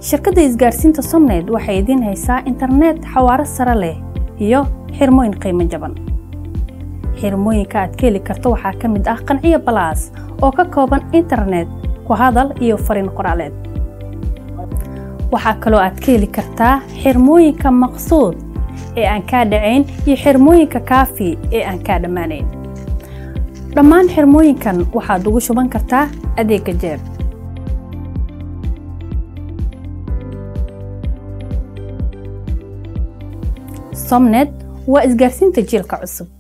shirkadda isgaarsiinta somned waxay idiin haysaa internet xawaaro sare leh iyo xirmooyin qiimo jaban xirmooyinka aad ka heli karto waxaa ka mid ah qanciyo balaas oo ka kooban internet ku hadal iyo fariin qoraaleed waxaa kaloo aad ka heli kartaa xirmooyinka maqsuud ee aan kaa dhacayn iyo xirmooyinka kaafi ee aan kaa dhammaanayn dhammaan xirmooyinkan waxaad ugu shuban kartaa adeegga jeeb somnet waa isgaarsiinta jiilka cusub